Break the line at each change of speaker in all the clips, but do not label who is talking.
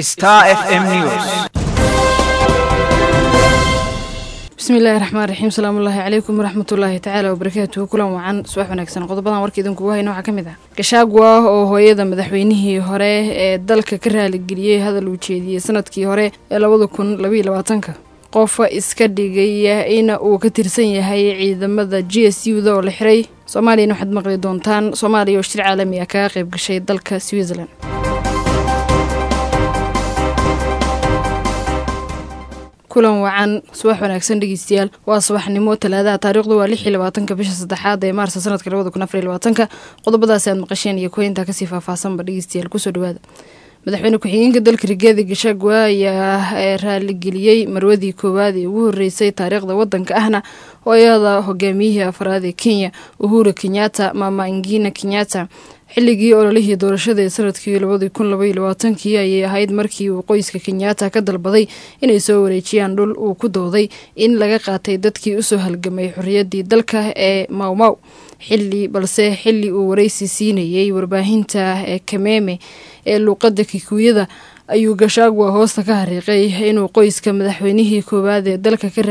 Star FM News.
bismillahi raxmaan raxiim salaamullaahi calaykum waraxmatullaahi tacaala wabarakaatuhu kulan wacan subax wanaagsan qodobadan warka idinkugu hayna waxaa ka mid ah gashaagwa oo hooyada madaxweynihii hore ee dalka ka raaligeliyey hadal uu jeediyey sanadkii hore ee labada kun labaiyo labaatanka qofa iska dhigaya in uu ka tirsan yahay ciidamada g s u da oo la xiray soomaaliyana waxaad maqli doontaan soomaaliya oo shir caalami ah kaga qayb gashay dalka switzerland kulan wacan subax wanaagsan dhegeystayaal waa subaxnimo talaadaha taariikhdu waa lix iyo labaatanka bisha saddexaad ee maarsa sanadka labada kun afar iyo labaatanka qodobadaasi aad maqasheen iyo kuwaintaa kasii faahfaahsanba dhegeystayaal kusoo dhawaada madaxweyne ku-xigeenka dalka rigaadi gashagwa ayaa raaligeliyey marwadii koowaad ee ugu horeysay taariikhda wadanka ahna hooyada hogaamiyihii afraad ee kenya uhura kenyatta mama ingina kenyatta xilligii ololihii doorashada ee sanadkii labadii kun labaiyo labaatankii ayay ahayd markii uu qoyska kenyatta ka dalbaday inay soo wareejiyaan dhul uu ku dooday in laga qaatay dadkii usoo halgamay xorriyaddii dalka ee mawmaw xilli balse xilli uu waraysi siinayey warbaahinta ee kameeme ee luuqadda kikuuyada ayuu gashaagwa hoosta ka hariiqay inuu qoyska madaxweynihii koowaad ee dalka ka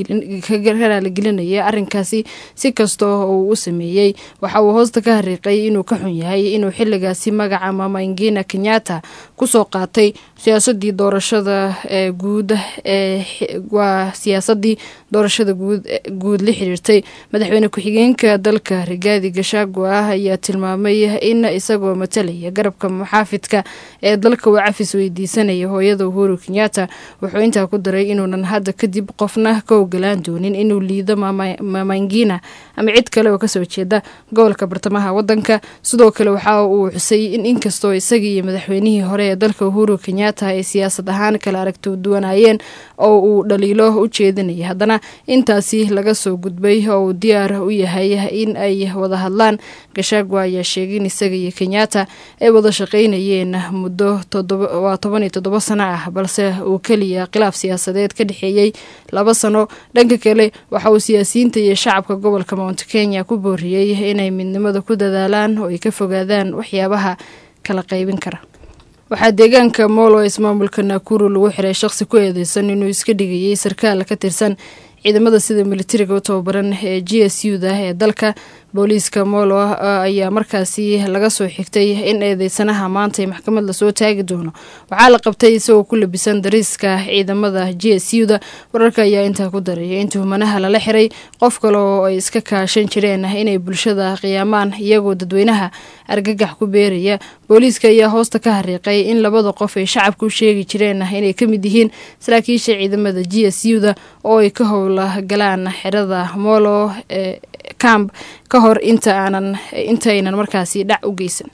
raaligelinaya arrinkaasi si kasta oo uu u sameeyey waxa uu hoosta ka hariiqay inuu ka xun yahay inuu xilligaasi magaca mama ingina kenyatta kusoo qaatay siyaasadii doorashada ee guud ee waa siyaasadii doorashada guud la xiriirtay madaxweyne ku-xigeenka dalka rigaadi gashaagwa ah ayaa tilmaamay in isagoo matalaya garabka muxaafidka ee dalka uu cafis weydiisanaya hooyada uhuru kenyatta wuxuu intaa ku daray inuunan hadda kadib qofna ka ogolaan doonin inuu liido mamangina ama cid kale oo kasoo jeeda gobolka bartamaha wadanka sidoo kale waxa uu xusay in inkastoo isaga iyo madaxweynihii hore ee dalka uhuru kenyatta ay siyaasad ahaan kala aragto duwanaayeen oo uu dhaliilo u jeedinaya haddana intaasi laga soo gudbay oo uu diyaar u yahay in ay wada hadlaan gashaagwa ayaa sheegay in isaga iyo kenyatta ay wada shaqaynayeen muddo waa toban iyo toddoba sano ah balse uu keliya khilaaf siyaasadeed ka dhexeeyey laba sano dhanka kale waxa uu siyaasiyiinta iyo shacabka gobolka mount kenya ku booriyey inay midnimada ku dadaalaan oo ay ka fogaadaan waxyaabaha kala qaybin kara waxaa deegaanka moolo ismaamulka naakuru lagu xiray shaqsi ku eedeysan inuu iska dhigayay sarkaal ka tirsan ciidamada sida militariga u tababaran ee g s u da ee dalka booliiska moolo ayaa markaasi laga soo xigtay in eedeysanaha maantay maxkamad lasoo taagi doono waxaa la qabtay isagoo ku labisan dariiska ciidamada g s u da wararka ayaa intaa ku daray in tuhmanaha lala xiray qof kale oo ay iska kaashan jireen inay bulshada qiyaamaan iyagoo dadweynaha argagax ku beeraya booliiska ayaa hoosta ka hariiqay in labada qof ay shacabka u sheegi jireen inay ka mid yihiin saraakiisha ciidamada g s u da oo ay ka howla galaan xerada moolo ee camp ka hor inta aanan intaynan markaasi dhac u geysan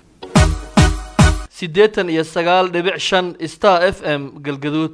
siddeetan iyo sagaal dhibic shan star f m galgaduud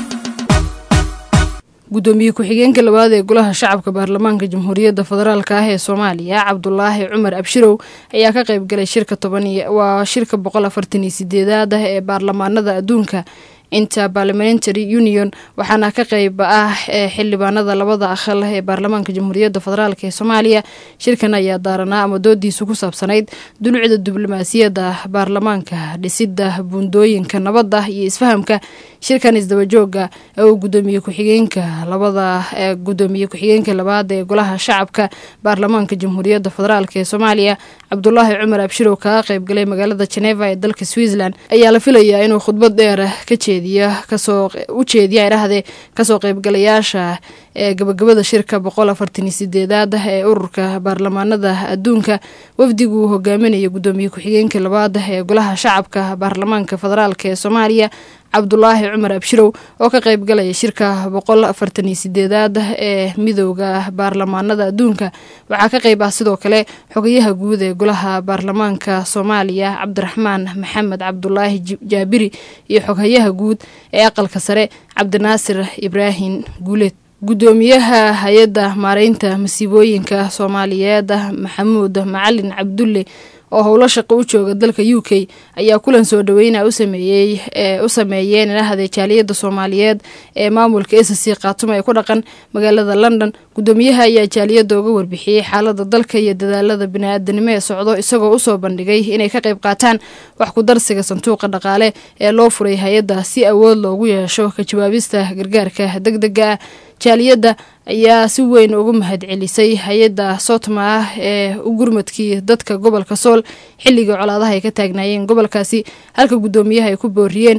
guddoomiye ku-xigeenka labaad ee golaha shacabka baarlamaanka jamhuuriyadda federaalk ah ee soomaaliya cabdulaahi cumar abshirow ayaa ka qayb galay shirka toban waa shirka boqol afartan iyo sideedaad ah ee baarlamaanada adduunka inta parliamentary union waxaana ka qayb ah xildhibaanada labada aqal ee baarlamaanka jamhuuriyadda federaalk ee soomaaliya shirkan ayaa daaranaa ama doodiisu ku saabsanayd dulucda diblomaasiyadda baarlamaanka dhisida buundooyinka nabadda iyo isfahamka shirkan isdabajooga ee uu gudoomiye ku-xigeenka labada gudoomiye ku-xigeenka labaad ee golaha shacabka baarlamaanka jamhuuriyadda federaalk ee soomaaliya cabdulaahi cumar abshirow kaga qayb galay magaalada geneva ee dalka switzerland ayaa la filayaa inuu khudbad dheer ka jeediya kasoo u jeediya idhahdee kasoo qaybgalayaasha ee gabagabada shirka boqol afartan iyo sideedaad ee ururka baarlamaanada adduunka wafdigu uu hogaaminaya gudoomiye ku-xigeenka labaad ee golaha shacabka baarlamaanka federaalk ee soomaaliya cabdulaahi cumar abshirow oo ka qayb galaya shirka boqol afartan iyo sideedaad ee midooda baarlamaanada adduunka waxaa ka qayb ah sidoo kale xogayaha guud ee golaha baarlamaanka soomaaliya cabdiraxmaan maxamed cabdulaahi jaabiri iyo xoghayaha guud ee aqalka sare cabdinaasir ibraahim guuleed guddoomiyaha hay-adda maareynta masiibooyinka soomaaliyeed maxamuud macalin cabdulle oo howlo shaqo u jooga dalka u k ayaa kulan soo dhaweyna usameeyey u sameeyeen ilahada jaaliyada soomaaliyeed ee maamulka s c khaatumo ee ku dhaqan magaalada london gudoomiyaha ayaa jaaliyada uga warbixiyey xaalada dalka iyo dadaalada bini-aadanimo ee socdo isagoo usoo bandhigay inay ka qayb qaataan wax ku darsiga sanduuqa dhaqaale ee loo furay hay-adda si awood loogu yeesho ka jawaabista gargaarka deg dega ah jaaliyadda ayaa si weyn ugu mahadcelisay hay-adda sotma ah ee u gurmadkii dadka gobolka sool xilligii colaadaha ay ka taagnaayeen gobolkaasi halka guddoomiyaha ay ku booriyeen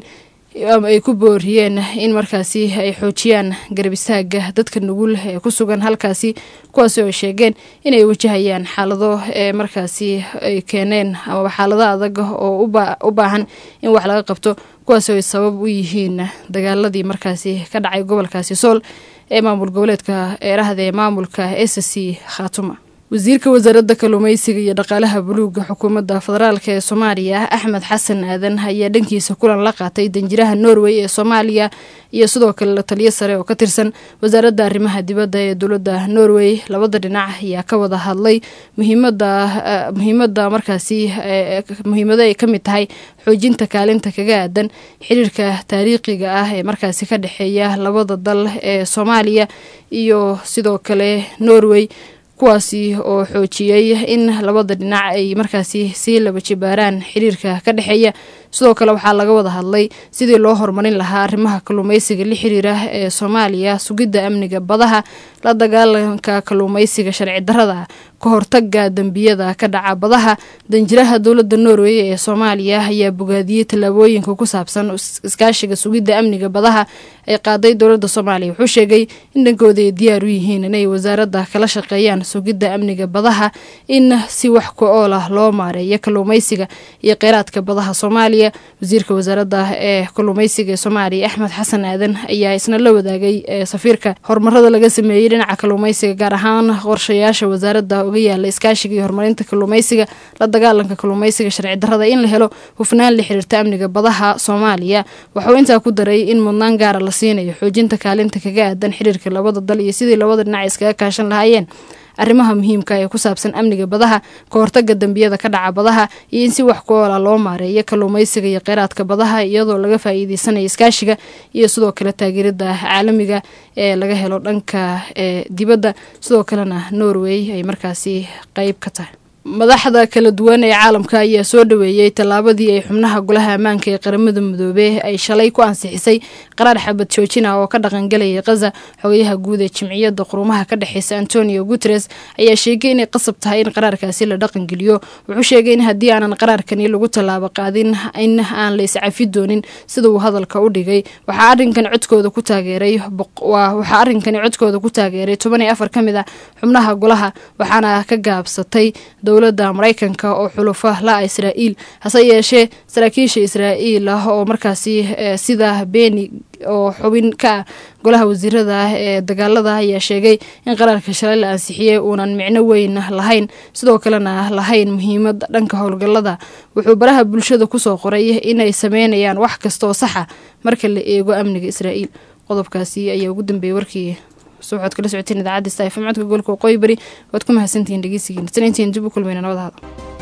ay ku booriyeen in markaasi ay xoojiyaan garab istaaga dadka nugul ee ku sugan halkaasi kuwaasi oo sheegeen inay wajahayaan xaalado ee markaasi ay keeneen amaba xaalado adag oo u baahan in wax laga qabto kuwaasi oo ay sabab u yihiin dagaaladii markaasi ka dhacay gobolkaasi sool ee maamul goboleedka eerahda ee maamulka s c khaatuma wasiirka wasaaradda kalluumeysiga iyo dhaqaalaha buluuga xukuumadda federaalk ee soomaaliya axmed xasan aadan ayaa dhankiisa kulan la qaatay danjiraha norway ee soomaaliya iyo sidoo kale la taliyo sare oo ka tirsan wasaaradda arrimaha dibadda ee dowladda norway labada dhinac ayaa ka wada hadlay muhiimada muhiimada markaasi muhiimado ay ka mid tahay xoojinta kaalinta kaga aadan xiriirka taariikhiga ah ee markaasi ka dhexeeya labada dal ee soomaaliya iyo sidoo kale norway kuwaasi oo xoojiyey in labada dhinac ay markaasi sii laba jibaaraan xiriirka ka dhexeeya sidoo kale waxaa laga wada hadlay sidii loo horumarin lahaa arrimaha kalluumeysiga la xiriira ee soomaaliya sugidda amniga badaha la dagaalanka kalluumeysiga sharci darada ka hortaga dembiyada ka dhaca badaha danjiraha dowladda norway ee soomaaliya ayaa bogaadiyey tallaabooyinka ku saabsan iskaashiga sugidda amniga badaha ay qaaday dowladda soomaaliya wuxuu sheegay in dhankooda ay diyaar u yihiin inay wasaaradda kala shaqeeyaan sugidda amniga badaha in si wax ku ool ah loo maareeyo kalluumeysiga iyo kheyraadka badaha soomaaliya wasiirka wasaaradda ee kalluumeysiga ee soomaaliya axmed xasan aadan ayaa isna la wadaagay safiirka horumarada laga sameeyey dhinaca kalluumeysiga gaar ahaan qorshayaasha wasaaradda uga yaala iskaashiga iyo horumarinta kalluumeysiga la dagaalanka kalluumeysiga sharci darada in la helo hufnaan la xiriirta amniga badaha soomaaliya waxauu intaa ku daray in mudnaan gaara la siinayo xoojinta kaalinta kaga aadan xiriirka labada dal iyo sidii labada dhinac iskaga kaashan lahaayeen arrimaha muhiimka ee ku saabsan amniga badaha ka hortaga dembiyada ka dhaca badaha iyo in si wax ku oola loo maareeyo kalluumeysiga iyo kheyraadka badaha iyadoo laga faa'iideysanayo iskaashiga iyo sidoo kale taageerada caalamiga ee laga helo dhanka ee dibadda sidoo kalena norway ay markaasi qeyb ka tahay madaxda kala duwan ee caalamka ayaa soo dhaweeyey tallaabadii ay xubnaha golaha ammaanka ee qaramada midoobe ay shalay ku ansixisay qaraar xabad joojin ah oo ka dhaqangalayay khaza xogayaha guud ee jimciyadda qurumaha ka dhexeysa antonio guteres ayaa sheegay inay qasab tahay in qaraarkaasi la dhaqangeliyo wuxuu sheegay in haddii aanan qaraarkani lagu tallaabo qaadin in aan la iscafi doonin sida uu hadalka u dhigay waxaa arrinkan codkooda ku taageeray waxaa arrinkani codkooda ku taageeray toban iyo afar ka mid ah xubnaha golaha waxaana ka gaabsatay dowladda maraykanka oo xulufa la-a israa'iil hase yeeshee saraakiisha israa'iil ah oo markaasi sida beeni oo xubin ka ah golaha wasiirada ah ee dagaalada ayaa sheegay in qaraarka shalay la ansixiyey uunan micno weyn lahayn sidoo kalena lahayn muhiimad dhanka howlgallada wuxuu baraha bulshada kusoo qoray inay sameynayaan wax kastaoo saxa marka la eego amniga israa'iil qodobkaasi ayaa ugu dambeeyey warkii waxaad kala socoteen idaacadda sta fm codka gobolka waqooyi bari waad ku mahadsantihiin dhegeysigiina tan intayn dib u kulmayna nabad hada